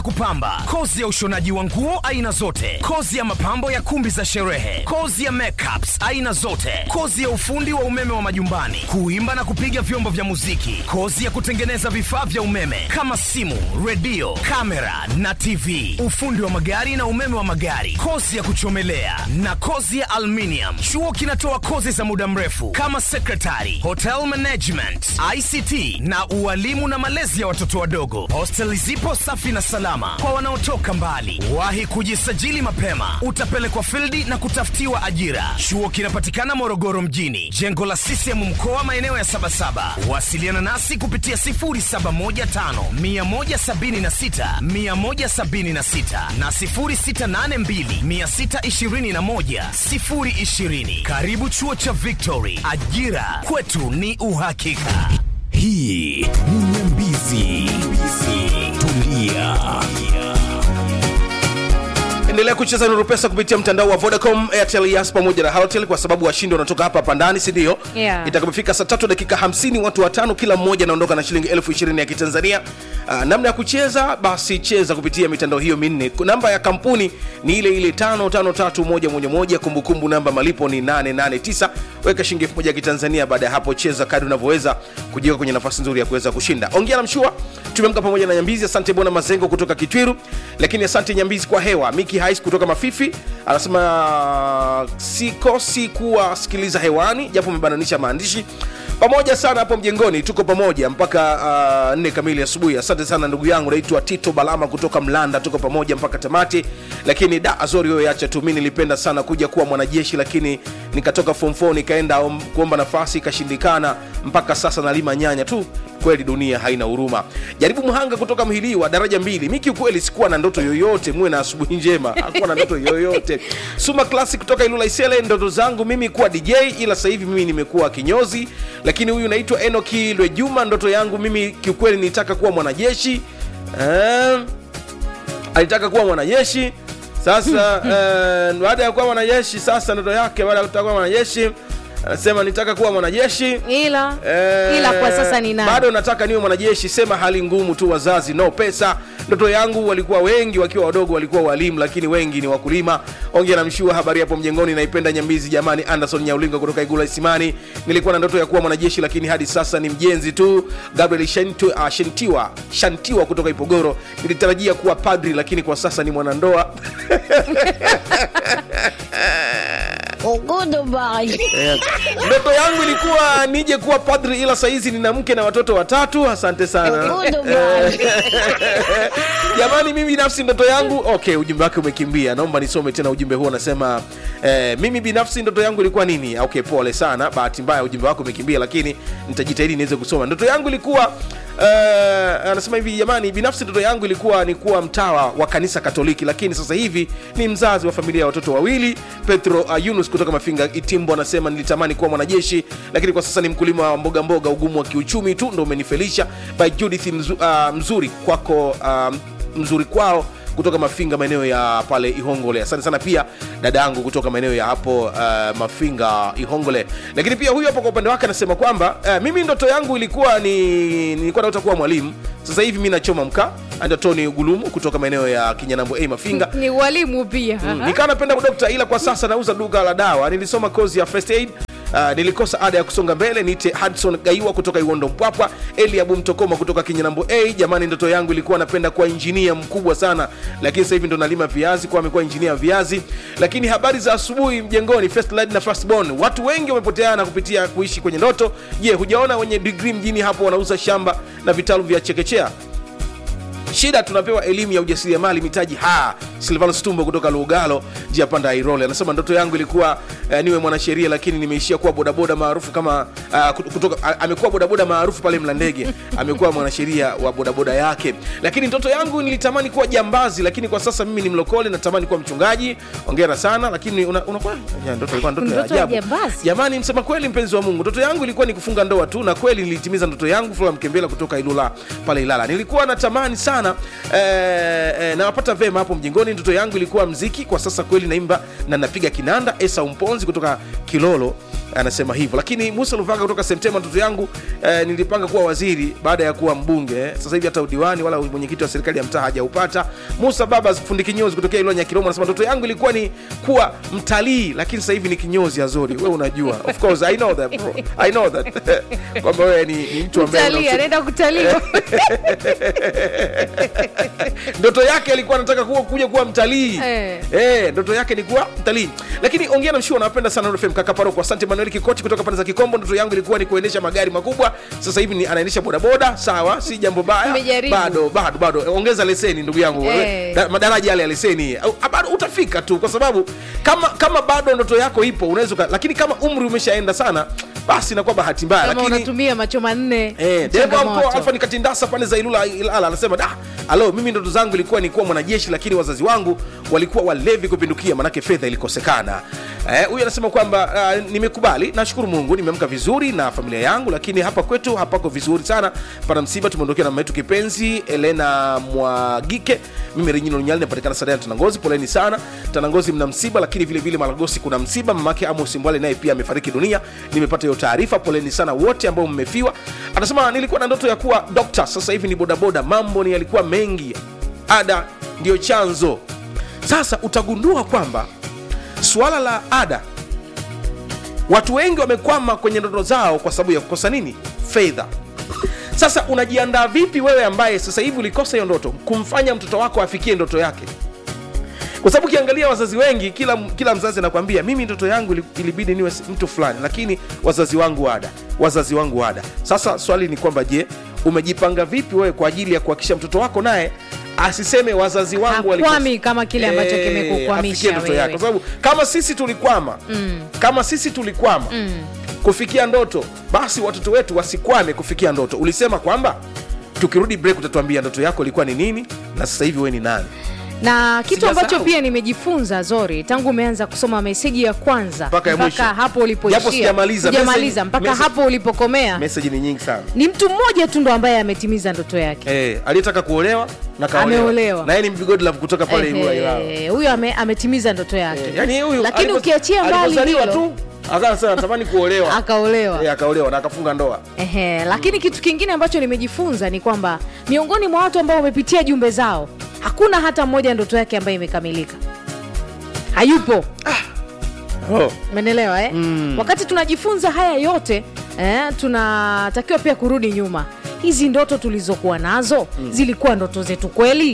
kupamba, kozi ya ushonaji wa nguo aina zote, kozi ya mapambo ya kumbi za sherehe, kozi ya makeups aina zote, kozi ya ufundi wa umeme wa majumbani, kuimba na kupiga vyombo vya muziki, kozi ya kutengeneza vifaa vya umeme kama simu, redio, kamera na TV, ufundi wa magari na umeme wa magari, kozi ya kuchomelea na kozi ya aluminium. Chuo kinatoa kozi za muda mrefu kama secretary, hotel management, ICT na ualimu na malezi ya watoto wadogo. Hosteli zipo safi na salama kwa wanaotoka mbali. Wahi kujisajili mapema, utapelekwa fildi na kutafutiwa ajira. Chuo kinapatikana Morogoro mjini, jengo la CCM mkoa, maeneo ya Sabasaba. Wasiliana nasi kupitia 0715 176 176 na 0682 621 020. Karibu chuo cha Victory, ajira kwetu ni uhakika. Hii ni Nyambizi. Tulia. endelea kucheza nuru pesa kupitia mtandao wa vodacom airtel yas pamoja na halotel kwa sababu washindi wanatoka hapa hapa ndani sindio Yeah. itakapofika saa tatu dakika 50 watu watano kila mmoja anaondoka na shilingi elfu ishirini ya kitanzania uh, namna ya kucheza basi cheza kupitia mitandao hiyo minne namba ya kampuni ni ile ile 553111 kumbukumbu namba malipo ni 889 weka shilingi elfu moja ya kitanzania baada ya hapo cheza kadi unavyoweza kujiweka kwenye nafasi nzuri ya kuweza kushinda ongea na mshua tumemka pamoja na nyambizi asante bona mazengo kutoka kitwiru lakini asante nyambizi kwa hewa miki hais kutoka mafifi anasema sikosi kuwasikiliza hewani japo umebananisha maandishi pamoja sana hapo mjengoni tuko pamoja mpaka uh, nne kamili asubuhi asante sana ndugu yangu naitwa tito balama kutoka mlanda tuko pamoja mpaka tamati lakini da azori wewe acha tu mi nilipenda sana kuja kuwa mwanajeshi lakini nikatoka form 4 nikaenda om- kuomba nafasi ikashindikana mpaka sasa nalima nyanya tu kweli dunia haina huruma jaribu mhanga kutoka mhiliwa daraja mbili mi kiukweli sikuwa na ndoto yoyote muwe na asubuhi njema hakuwa na ndoto yoyote suma klasi kutoka ilula isele ndoto zangu mimi kuwa dj ila sasa hivi mimi nimekuwa kinyozi lakini huyu naitwa enoki lwejuma ndoto yangu mimi kiukweli nilitaka kuwa mwanajeshi eh, alitaka kuwa mwanajeshi sasa eh, baada ya kuwa mwanajeshi sasa ndoto yake baada ya kutaka kuwa mwanajeshi anasema nitaka kuwa mwanajeshi ila Eh, ila kwa sasa ni nani bado nataka niwe mwanajeshi sema hali ngumu tu wazazi no pesa ndoto yangu walikuwa wengi wakiwa wadogo walikuwa walimu lakini wengi ni wakulima ongea na mshua habari hapo mjengoni naipenda nyambizi jamani anderson nyaulingo kutoka igula isimani nilikuwa na ndoto ya kuwa mwanajeshi lakini hadi sasa ni mjenzi tu gabriel Shentu, uh, shantiwa shantiwa kutoka ipogoro nilitarajia kuwa padri lakini kwa sasa ni mwanandoa ndoto yangu ilikuwa nije kuwa padri ila sahizi nina mke na watoto watatu asante sana jamani mimi binafsi ndoto yangu okay ujumbe wake umekimbia naomba nisome tena ujumbe huo anasema eh, mimi binafsi ndoto yangu ilikuwa nini okay pole sana bahati mbaya ujumbe wako umekimbia lakini nitajitahidi niweze kusoma ndoto yangu ilikuwa Uh, anasema hivi jamani binafsi ndoto yangu ilikuwa ni kuwa mtawa wa kanisa katoliki lakini sasa hivi ni mzazi wa familia ya watoto wawili petro uh, yunus kutoka mafinga itimbo anasema nilitamani kuwa mwanajeshi lakini kwa sasa ni mkulima wa mboga mboga ugumu wa kiuchumi tu ndo umenifelisha by judith mzu, uh, mzuri kwako uh, mzuri kwao kutoka mafinga maeneo ya pale ihongole asante sana pia dada yangu kutoka maeneo ya hapo uh, mafinga ihongole lakini pia huyu hapo kwa upande wake anasema kwamba uh, mimi ndoto yangu ilikuwa ni nilikuwa naota kuwa mwalimu sasa hivi mi nachoma mkaa andatoni gulumu kutoka maeneo ya kinyanambo a mafinga ni walimu pia Mm, nikawa napenda udokta ila kwa sasa nauza duka la dawa nilisoma kozi ya first aid Uh, nilikosa ada ya kusonga mbele niite hadson gaiwa kutoka iwondo mpwapwa eliabu mtokoma kutoka kinyanambo a jamani ndoto yangu ilikuwa napenda kuwa injinia mkubwa sana lakini sasa hivi ndo nalima viazi kwa amekuwa injinia viazi lakini habari za asubuhi mjengoni first lady na first born watu wengi wamepoteana kupitia kuishi kwenye ndoto je hujaona wenye digrii mjini hapo wanauza shamba na vitalu vya chekechea shida tunapewa elimu ya ujasiriamali mitaji ha silvanus tumbo kutoka lugalo njia panda ya irole anasema ndoto yangu ilikuwa uh, niwe mwanasheria lakini nimeishia kuwa bodaboda maarufu kama uh, kutoka uh, amekuwa bodaboda maarufu pale mlandege amekuwa mwanasheria wa bodaboda yake lakini ndoto yangu nilitamani kuwa jambazi lakini kwa sasa mimi ni mlokole natamani kuwa mchungaji ongera sana lakini una, unakuwa ya, ndoto ilikuwa ndoto ya Ndoto ya ajabu jambazi. jamani msema kweli mpenzi wa mungu ndoto yangu ilikuwa ni kufunga ndoa tu na kweli nilitimiza ndoto yangu flora mkembela kutoka ilula pale ilala nilikuwa natamani sana eh, eh, nawapata vema hapo mjengoni ndoto yangu ilikuwa mziki kwa sasa kweli naimba na napiga kinanda esa umponzi kutoka kilolo anasema hivyo lakini musa luvaga kutoka sentema mtoto yangu eh, nilipanga kuwa waziri baada ya kuwa mbunge eh. sasa hivi hata udiwani wala mwenyekiti wa serikali ya mtaa hajaupata musa baba fundi kinyozi kutokea ilonya kiromo anasema ndoto yangu ilikuwa ni kuwa mtalii lakini sasa hivi ni kinyozi azori we unajua of course i know that bro. i know that kwamba wewe ni, ni mtu ambaye Utalii, una- anaenda kutalii ndoto yake alikuwa anataka kuwa kuja kuwa mtalii Eh. eh, ndoto yake ni kuwa mtalii lakini ongea na mshua napenda sana Nuru FM kaka paroko asante manuel kikoti kutoka pande za kikombo ndoto yangu ilikuwa ni kuendesha magari makubwa sasa hivi ni anaendesha bodaboda sawa si jambo baya Umejaribu. bado bado bado ongeza leseni ndugu yangu Eh. da, madaraja yale ya leseni Au- ah, bado utafika tu kwa sababu kama kama bado ndoto yako ipo unaweza uka- lakini kama umri umeshaenda sana basi inakuwa bahati mbaya kama lakini unatumia macho manne Eh, dereva wa mkoa changamoto. Alfa Nikatindasa pande za Ilula Ilala anasema da, alo mimi ndoto zangu ilikuwa ni kuwa mwanajeshi, lakini wazazi wangu walikuwa walevi kupindukia, manake fedha ilikosekana. Eh, Huyu anasema kwamba uh, nimekubali, nashukuru Mungu nimeamka vizuri na familia yangu, lakini hapa kwetu hapako vizuri sana. Pana msiba, tumeondokea na mama yetu kipenzi Elena Mwagike. Mimi Renyino Lunyali napatikana Sadani Tanangozi, poleni sana. Tanangozi mna msiba, lakini vile vile Malagosi kuna msiba, mamake Amos Mbwale naye pia amefariki dunia. Nimepata hiyo taarifa, poleni sana wote ambao mmefiwa. Anasema nilikuwa na ndoto ya kuwa dokta, sasa hivi ni bodaboda, mambo ni yalikuwa mengi, ada ndio chanzo. Sasa utagundua kwamba suala la ada, watu wengi wamekwama kwenye ndoto zao kwa sababu ya kukosa nini? Fedha. Sasa unajiandaa vipi wewe ambaye sasa hivi ulikosa hiyo ndoto kumfanya mtoto wako afikie ndoto yake? Kwa sababu ukiangalia wazazi wengi, kila kila mzazi anakwambia mimi ndoto yangu ili- ilibidi niwe mtu fulani, lakini wazazi wangu ada, wazazi wangu ada. Sasa swali ni kwamba je, umejipanga vipi wewe kwa ajili ya kuhakikisha mtoto wako naye asiseme wazazi wangu walikosa- Hakwami kama kile ambacho Eh, kimekukwamisha afikie ndoto wewe. yake. kwa sababu kama sisi tulikwama mm. kama sisi tulikwama mm. kufikia ndoto basi watoto wetu wasikwame kufikia ndoto ulisema kwamba tukirudi break utatuambia ndoto yako ilikuwa ni nini na sasa hivi wewe ni nani na kitu Sijasahau. ambacho pia nimejifunza zori tangu umeanza kusoma meseji ya kwanza Mpaka ya mwisho. hapo Japo ulipoishia sijamaliza, Hujamaliza, message- mpaka message- hapo ulipokomea meseji ni nyingi sana ni mtu mmoja tu ndo ambaye ametimiza ndoto yake Eh, aliyetaka kuolewa na kaolewa. Ameolewa. na yeye ni Big Love kutoka pale Ilula Ilala. Ehe, huyo ame, ametimiza ndoto yake Eh, yani huyu lakini alipo- ukiachia mbali alipozaliwa hilo tu akawa sasa anatamani kuolewa akaolewa Eh, akaolewa na akafunga ndoa Ehe, lakini kitu kingine ambacho nimejifunza ni kwamba miongoni mwa watu ambao wamepitia jumbe zao hakuna hata mmoja ndoto yake ambayo imekamilika hayupo oh. umenelewa eh? mm. wakati tunajifunza haya yote eh, tunatakiwa pia kurudi nyuma hizi ndoto tulizokuwa nazo mm. zilikuwa ndoto zetu kweli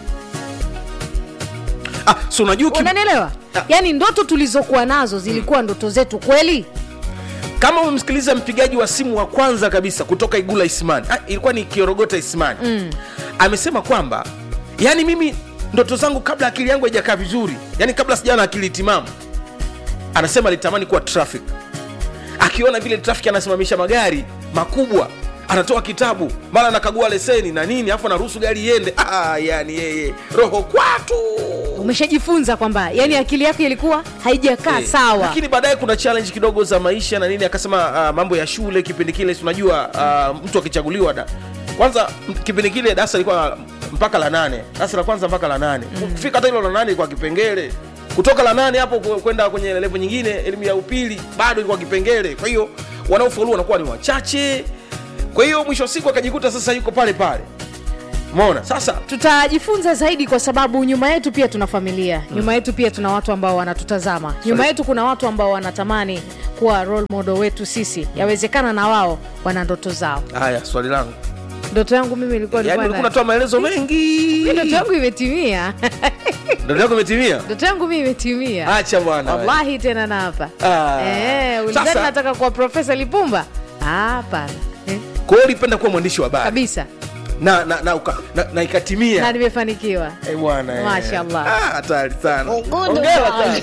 ah, so unajua uki- unanielewa Ah. yaani ndoto tulizokuwa nazo zilikuwa ndoto zetu kweli kama umemsikiliza mpigaji wa simu wa kwanza kabisa kutoka igula ismani ah, ilikuwa ni kiorogota ismani mm. amesema kwamba yani mimi ndoto zangu kabla akili yangu haijakaa vizuri yani kabla sijawa na akili timamu anasema alitamani kuwa traffic akiona vile traffic anasimamisha magari makubwa anatoa kitabu mara anakagua leseni na nini afu anaruhusu gari iende ah, yani yeye roho kwatu umeshajifunza kwamba yani akili yako ilikuwa haijakaa Eh, sawa lakini baadaye kuna challenge kidogo za maisha na nini akasema uh, mambo ya shule kipindi kile si unajua uh, mtu akichaguliwa da kwanza m- kipindi kile darasa ilikuwa mpaka la nane darasa la kwanza mpaka la nane kufika hata hilo la nane kwa kipengele kutoka la nane hapo ku- kwenda kwenye levo nyingine elimu ya upili bado ilikuwa kipengele kwa hiyo wanaofaulu wanakuwa ni wachache kwa hiyo mwisho wa siku akajikuta sasa yuko pale pale umeona sasa tutajifunza zaidi kwa sababu nyuma yetu pia tuna familia nyuma yetu pia tuna watu ambao wanatutazama nyuma yetu kuna watu ambao wanatamani kuwa role model wetu sisi yawezekana na wao wana ndoto zao haya swali langu ndoto yangu mimi ilikuwa yani ilikuwa ulikuwa na- unatoa maelezo mengi Mimi ndoto yangu imetimia ndoto yako imetimia ndoto yangu mimi imetimia acha bwana we. wallahi tena na hapa Ah. Eh, ulidhani Sasa- nataka kuwa profesa lipumba Ah, hapana Eh, kwa hiyo ulipenda kuwa mwandishi wa habari kabisa na, na, na, uka, na, na ikatimia na nimefanikiwa Eh, bwana eh. Mashallah. Ah, hatari sana Hongera sana.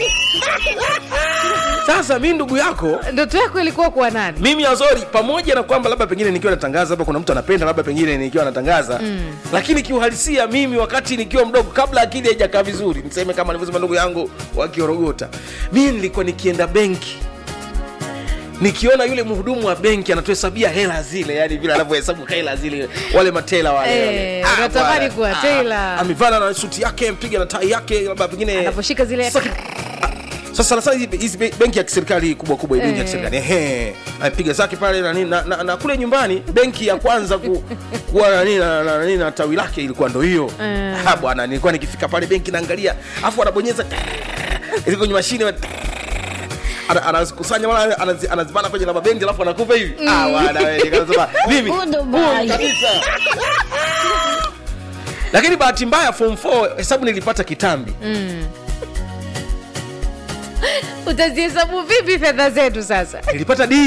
sasa mi ndugu yako ndoto yako ilikuwa kuwa nani mimi azori pamoja na kwamba labda pengine nikiwa natangaza labda kuna mtu anapenda labda pengine nikiwa natangaza mm. lakini kiuhalisia mimi wakati nikiwa mdogo kabla akili haijakaa vizuri niseme kama alivyosema ndugu yangu wakiorogota mimi nilikuwa nikienda benki nikiona yule mhudumu wa benki anatuhesabia hela zile yani vile anavyohesabu hela zile wale matela wale, Eh, wale. Ah, unatamani bwana. kuwa Ah, tailor. amevana na suti yake mpiga na tai yake labda pengine anaposhika zile sasa, ah, sasa sasa hizi hizi be- benki ya kiserikali kubwa kubwa hii benki ya Eh. kiserikali ehe apiga zake pale na, nini, na, na, na kule nyumbani benki ya kwanza ku, kuwa na nini na, na, na, na tawi lake ilikuwa ndo hiyo Eh. Ha, bwana nilikuwa nikifika pale benki naangalia afu anabonyeza ile kwenye mashine ana- anazikusanya wala anazi- anazibana kwenye laba bendi alafu anakupa hivi ah bwana wewe nikasema mimi kabisa lakini bahati mbaya form 4 hesabu nilipata kitambi utazihesabu vipi fedha zetu sasa nilipata d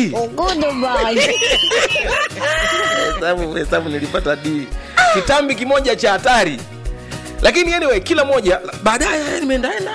hesabu hesabu nilipata d kitambi kimoja cha hatari lakini anyway kila moja baadaye nimeendaenda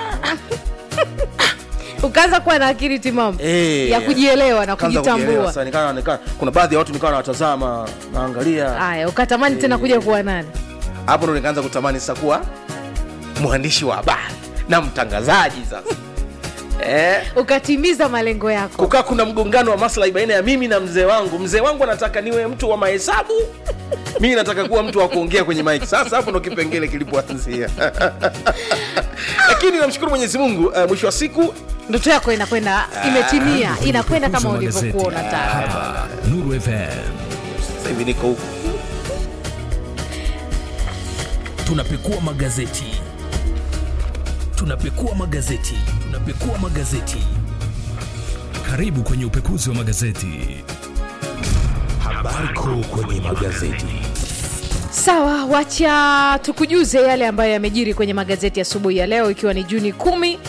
ukaanza kuwa na akili timamu Eh, ya kujielewa na Kaanza kujielewa kujitambua sasa, nikawa- nikawa- kuna baadhi ya watu nikawa nawatazama naangalia haya ukatamani tena kuja kuwa nani hapo ndo nikaanza kutamani sasa kuwa mwandishi wa habari na mtangazaji sasa eh, ukatimiza malengo yako kukaa kuna mgongano wa maslahi baina ya mimi na mzee wangu mzee wangu anataka niwe mtu wa mahesabu mimi nataka kuwa mtu wa kuongea kwenye mike sasa hapo ndo kipengele kilipoanzia lakini namshukuru mwenyezi mungu uh, mwisho wa siku ndoto yako inakwenda imetimia inakwenda kama Uperuzi wa ulivyokuwa magazeti. unataka Hapa Nuru FM sasa hivi niko huku tunapekua magazeti tunapekua magazeti tunapekua magazeti karibu kwenye upekuzi wa magazeti habari kuu kwenye magazeti sawa wacha tukujuze yale ambayo yamejiri kwenye magazeti asubuhi ya leo ikiwa ni juni 10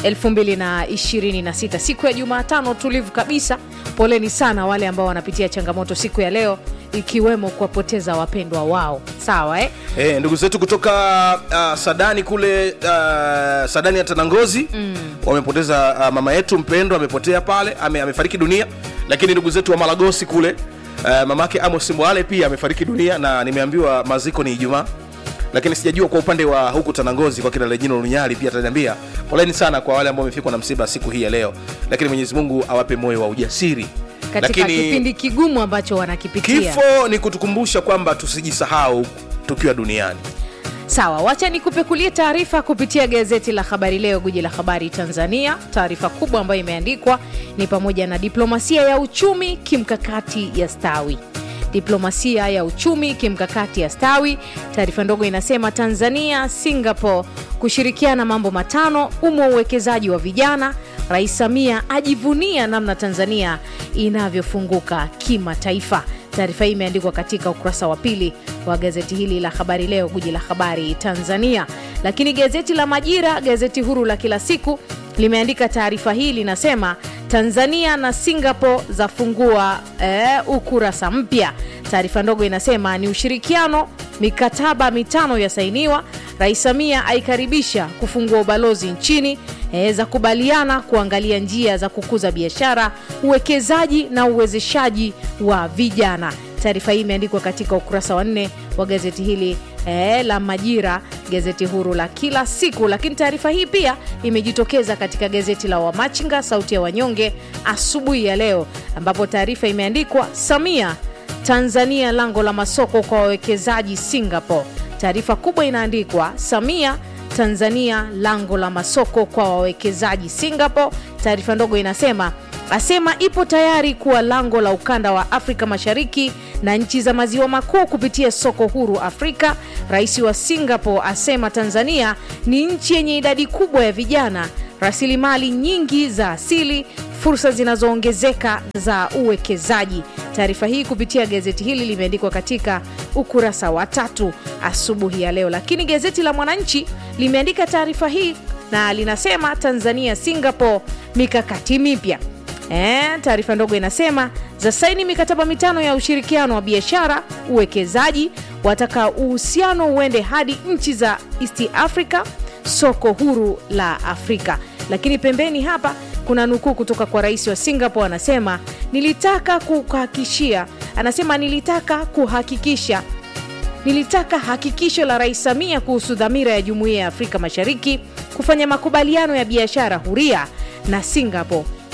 2026 siku ya jumatano tulivu kabisa poleni sana wale ambao wanapitia changamoto siku ya leo ikiwemo kuwapoteza wapendwa wao sawa eh? Eh, ndugu zetu kutoka uh, sadani kule uh, sadani ya tanangozi mm. wamepoteza uh, mama yetu mpendwa amepotea pale ame, amefariki dunia lakini ndugu zetu wa malagosi kule uh, mamake amos mwale pia amefariki dunia na nimeambiwa maziko ni ijumaa lakini sijajua kwa upande wa huku tanangozi kwa kina lejino lunyali pia ataniambia poleni sana kwa wale ambao wamefikwa na msiba siku hii ya leo lakini mwenyezi mungu awape moyo wa ujasiri katika kipindi kigumu ambacho wanakipitia kifo ni kutukumbusha kwamba tusijisahau tukiwa duniani sawa wacha nikupekulie taarifa kupitia gazeti la habari leo guji la habari tanzania taarifa kubwa ambayo imeandikwa ni pamoja na diplomasia ya uchumi kimkakati ya stawi diplomasia ya uchumi kimkakati ya stawi taarifa ndogo inasema tanzania singapore kushirikiana mambo matano umo uwekezaji wa vijana rais samia ajivunia namna tanzania inavyofunguka kimataifa taarifa hii imeandikwa katika ukurasa wa pili wa gazeti hili la habari leo guji la habari tanzania lakini gazeti la majira gazeti huru la kila siku limeandika taarifa hii linasema tanzania na singapore zafungua eh, ukurasa mpya taarifa ndogo inasema ni ushirikiano mikataba mitano yasainiwa rais samia aikaribisha kufungua ubalozi nchini eh, za kubaliana kuangalia njia za kukuza biashara uwekezaji na uwezeshaji wa vijana taarifa hii imeandikwa katika ukurasa wa nne wa gazeti hili eh, la majira gazeti huru la kila siku lakini taarifa hii pia imejitokeza katika gazeti la wamachinga sauti ya wanyonge asubuhi ya leo ambapo taarifa imeandikwa samia tanzania lango la masoko kwa wawekezaji singapore taarifa kubwa inaandikwa samia tanzania lango la masoko kwa wawekezaji singapore taarifa ndogo inasema asema ipo tayari kuwa lango la ukanda wa afrika mashariki na nchi za maziwa makuu kupitia soko huru afrika rais wa singapore asema tanzania ni nchi yenye idadi kubwa ya vijana rasilimali nyingi za asili fursa zinazoongezeka za uwekezaji taarifa hii kupitia gazeti hili limeandikwa katika ukurasa wa tatu asubuhi ya leo lakini gazeti la mwananchi limeandika taarifa hii na linasema tanzania singapore mikakati mipya E, taarifa ndogo inasema za saini mikataba mitano ya ushirikiano wa biashara uwekezaji wataka uhusiano uende hadi nchi za east africa soko huru la afrika lakini pembeni hapa kuna nukuu kutoka kwa rais wa singapore anasema nilitaka kuhakikishia anasema nilitaka kuhakikisha nilitaka hakikisho la rais samia kuhusu dhamira ya jumuiya ya afrika mashariki kufanya makubaliano ya biashara huria na singapore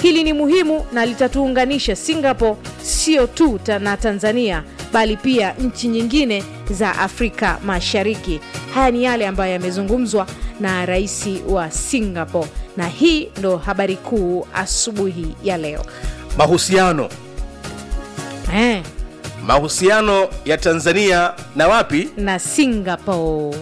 hili ni muhimu na litatuunganisha singapore sio tu ta- na tanzania bali pia nchi nyingine za afrika mashariki haya ni yale ambayo yamezungumzwa na rais wa singapore na hii ndo habari kuu asubuhi ya leo mahusiano eh, mahusiano ya tanzania na wapi na singapore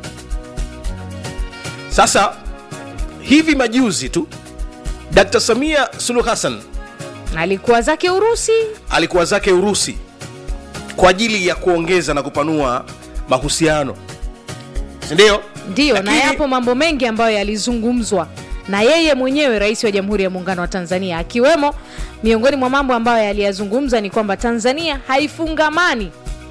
sasa hivi majuzi tu dr samia suluhu hassan alikuwa zake urusi alikuwa zake urusi kwa ajili ya kuongeza na kupanua mahusiano sindio ndiyo na Lakini- yapo mambo mengi ambayo yalizungumzwa na yeye mwenyewe rais wa jamhuri ya muungano wa tanzania akiwemo miongoni mwa mambo ambayo yaliyazungumza ni kwamba tanzania haifungamani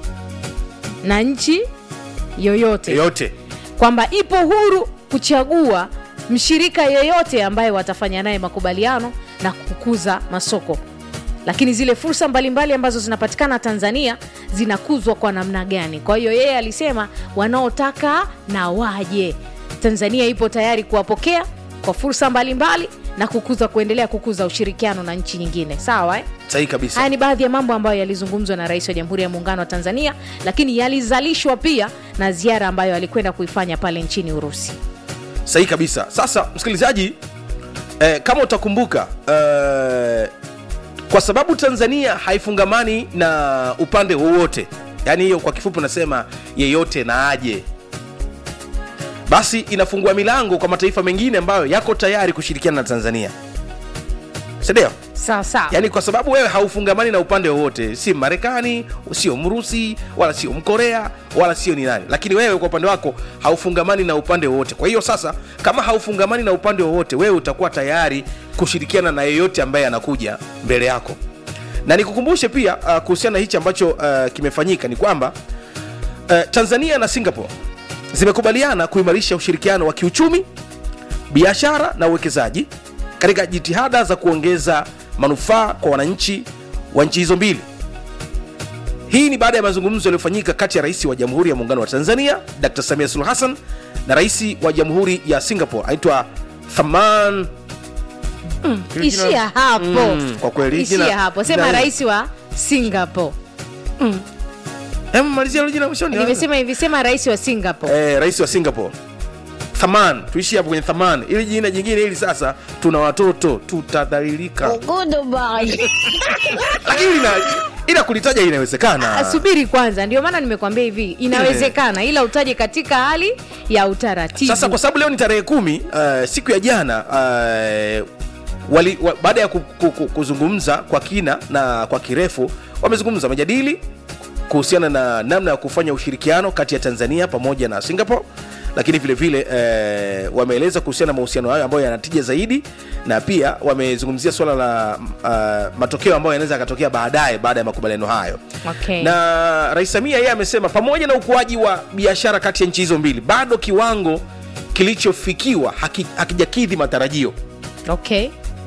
na nchi yoyote yote kwamba ipo huru kuchagua mshirika yeyote ambaye watafanya naye makubaliano na kukuza masoko lakini zile fursa mbalimbali ambazo zinapatikana tanzania zinakuzwa kwa namna gani kwa hiyo yeye alisema wanaotaka na waje tanzania ipo tayari kuwapokea kwa fursa mbalimbali na kukuza kuendelea kukuza ushirikiano na nchi nyingine sawa eh? sahihi kabisa haya ni baadhi ya mambo ambayo yalizungumzwa na rais wa jamhuri ya muungano wa tanzania lakini yalizalishwa pia na ziara ambayo alikwenda kuifanya pale nchini urusi sahihi kabisa sasa msikilizaji eh, kama utakumbuka eh, kwa sababu tanzania haifungamani na upande wowote yaani hiyo kwa kifupi unasema yeyote na aje basi inafungua milango kwa mataifa mengine ambayo yako tayari kushirikiana na tanzania sindio sawa sawa yaani kwa sababu wewe haufungamani na upande wowote si marekani sio mrusi wala sio mkorea wala sio ni nani lakini wewe kwa upande wako haufungamani na upande wowote kwa hiyo sasa kama haufungamani na upande wowote wewe utakuwa tayari kushirikiana na yeyote ambaye anakuja mbele yako na nikukumbushe pia uh, kuhusiana na hichi ambacho uh, kimefanyika ni kwamba uh, tanzania na singapore zimekubaliana kuimarisha ushirikiano wa kiuchumi biashara na uwekezaji katika jitihada za kuongeza manufaa kwa wananchi wa nchi hizo mbili hii ni baada ya mazungumzo yaliyofanyika kati ya rais wa jamhuri ya muungano wa tanzania dr samia suluhu hassan na rais wa jamhuri ya singapore anaitwa thaman Hili jina- ishia hapo Mm, kwa kweli, hili ishia jina- hapo sema jina- rais wa singapore Em, malizia hilo jina mwishoni. nimesema hivi sema rais wa singapore eh, rais wa singapore thaman tuishi hapo kwenye thaman ili jina jingine hili sasa tuna watoto tutadhalilika lakini ina, ila kulitaja inawezekana subiri kwanza ndio maana nimekwambia hivi inawezekana ila utaje katika hali ya utaratibu sasa kwa sababu leo ni tarehe kumi uh, siku ya jana uh, wali, wa, baada ya ku, ku, ku, kuzungumza kwa kina na kwa kirefu wamezungumza wamejadili kuhusiana na namna ya kufanya ushirikiano kati ya tanzania pamoja na singapore lakini vile vile eh, wameeleza kuhusiana na mahusiano hayo ambayo yanatija zaidi na pia wamezungumzia suala la uh, matokeo ambayo yanaweza yakatokea baadaye baada ya makubaliano hayo Okay. na rais samia yeye amesema pamoja na ukuaji wa biashara kati ya nchi hizo mbili bado kiwango kilichofikiwa haki- hakijakidhi matarajio okay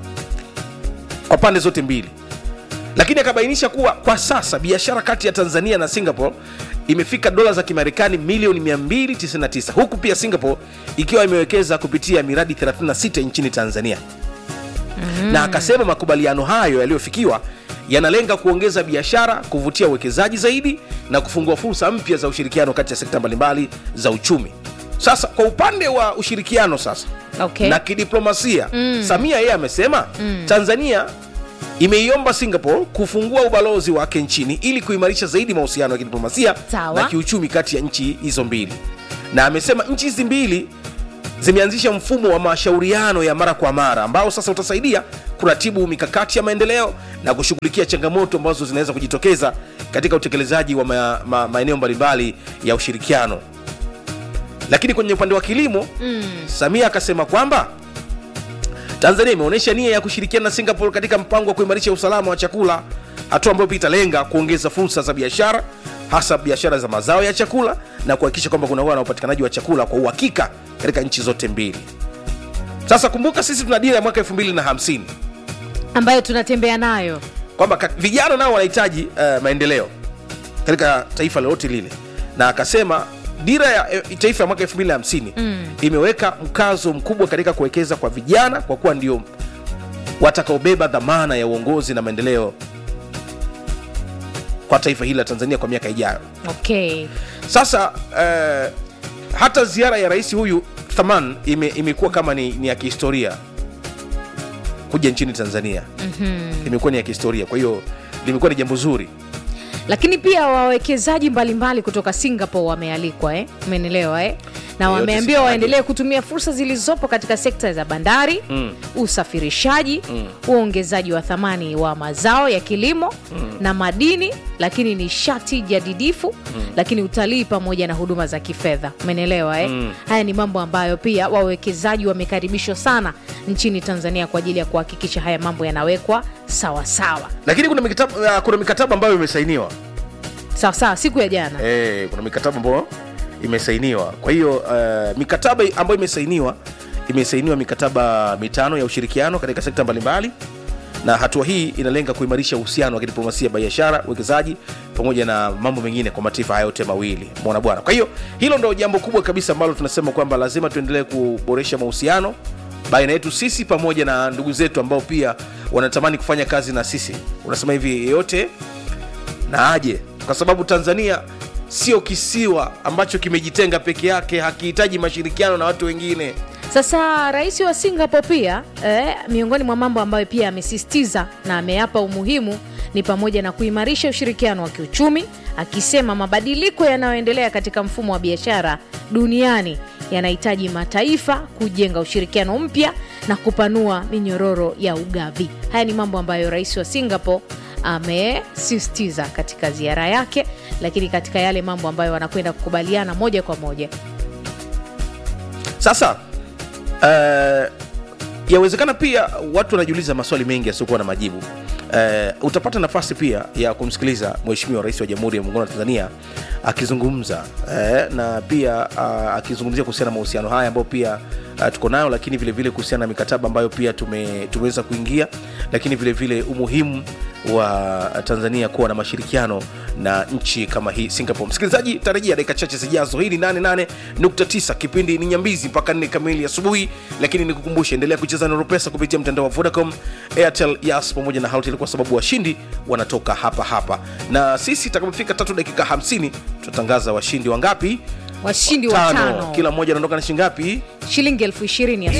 kwa pande zote mbili lakini akabainisha kuwa kwa sasa biashara kati ya tanzania na singapore imefika dola za kimarekani milioni 299 huku pia singapore ikiwa imewekeza kupitia miradi 36 nchini tanzania mm. na akasema makubaliano hayo yaliyofikiwa yanalenga kuongeza biashara kuvutia uwekezaji zaidi na kufungua fursa mpya za ushirikiano kati ya sekta mbalimbali za uchumi sasa kwa upande wa ushirikiano sasa Okay. na kidiplomasia mm. samia yeye amesema mm. tanzania imeiomba singapore kufungua ubalozi wake nchini ili kuimarisha zaidi mahusiano ya kidiplomasia Sawa. na kiuchumi kati ya nchi hizo mbili na amesema nchi hizi mbili zimeanzisha mfumo wa mashauriano ya mara kwa mara ambao sasa utasaidia kuratibu mikakati ya maendeleo na kushughulikia changamoto ambazo zinaweza kujitokeza katika utekelezaji wa ma, ma, maeneo mbalimbali ya ushirikiano lakini kwenye upande wa kilimo mm. samia akasema kwamba tanzania imeonyesha nia ya kushirikiana na singapore katika mpango wa kuimarisha usalama wa chakula hatua ambayo pia italenga kuongeza fursa za biashara hasa biashara za mazao ya chakula na kuhakikisha kwamba kunakuwa na upatikanaji wa chakula kwa uhakika katika nchi zote mbili sasa kumbuka sisi tuna dira ya mwaka 250 ambayo tunatembea nayo kwamba ka- vijana nao wanahitaji uh, maendeleo katika taifa lolote lile na akasema dira ya eh, taifa ya mwaka 250 mm. imeweka mkazo mkubwa katika kuwekeza kwa vijana kwa kuwa ndio watakaobeba dhamana ya uongozi na maendeleo kwa taifa hili la tanzania kwa miaka ijayo okay sasa eh, hata ziara ya rais huyu thaman ime, imekuwa kama ni, ni ya kihistoria kuja nchini tanzania mm-hmm. imekuwa ni ya kihistoria kwa hiyo limekuwa ni jambo zuri lakini pia wawekezaji mbalimbali kutoka singapore wamealikwa eh? umenielewa eh? na Yote wameambiwa sikaje. waendelee kutumia fursa zilizopo katika sekta za bandari mm. usafirishaji mm. uongezaji wa thamani wa mazao ya kilimo mm. na madini lakini nishati jadidifu mm. lakini utalii pamoja na huduma za kifedha umenielewa eh? mm. haya ni mambo ambayo pia wawekezaji wamekaribishwa sana nchini tanzania kwa ajili ya kuhakikisha haya mambo yanawekwa sawasawa lakini kuna mikataba, uh, kuna mikataba ambayo imesainiwa sawasawa siku ya jana eh, kuna mikataba ambayo imesainiwa kwa hiyo uh, mikataba ambayo imesainiwa imesainiwa mikataba mitano ya ushirikiano katika sekta mbalimbali na hatua hii inalenga kuimarisha uhusiano wa kidiplomasia biashara uwekezaji pamoja na mambo mengine kwa mataifa haya yote mawili mona bwana kwa hiyo hilo ndo jambo kubwa kabisa ambalo tunasema kwamba lazima tuendelee kuboresha mahusiano baina yetu sisi pamoja na ndugu zetu ambao pia wanatamani kufanya kazi na sisi unasema hivi yeyote na aje kwa sababu tanzania sio kisiwa ambacho kimejitenga peke yake hakihitaji mashirikiano na watu wengine Sasa rais wa Singapore pia eh, miongoni mwa mambo ambayo pia amesisitiza na ameyapa umuhimu ni pamoja na kuimarisha ushirikiano wa kiuchumi, akisema mabadiliko yanayoendelea katika mfumo wa biashara duniani yanahitaji mataifa kujenga ushirikiano mpya na kupanua minyororo ya ugavi. Haya ni mambo ambayo rais wa Singapore amesisitiza katika ziara yake, lakini katika yale mambo ambayo wanakwenda kukubaliana moja kwa moja sasa uh, yawezekana pia watu wanajiuliza maswali mengi yasiokuwa na majibu uh, utapata nafasi pia ya kumsikiliza mheshimiwa rais wa jamhuri ya muungano wa tanzania akizungumza uh, na pia uh, akizungumzia kuhusiana na mahusiano haya ambayo pia uh, tuko nayo lakini vile vile kuhusiana na mikataba ambayo pia tume, tumeweza kuingia lakini vile vile umuhimu wa tanzania kuwa na mashirikiano na nchi kama hii singapore msikilizaji tarajia dakika chache zijazo hii ni 88.9 kipindi ni nyambizi mpaka 4 kamili asubuhi lakini nikukumbushe endelea kucheza na pesa kupitia mtandao wa vodacom airtel yas pamoja na hautel kwa sababu washindi wanatoka hapa hapa na sisi takapofika tatu dakika 50 tutatangaza washindi wangapi washindi watano kila mmoja anaondoka na shingapi shilingi elfu ishirini ya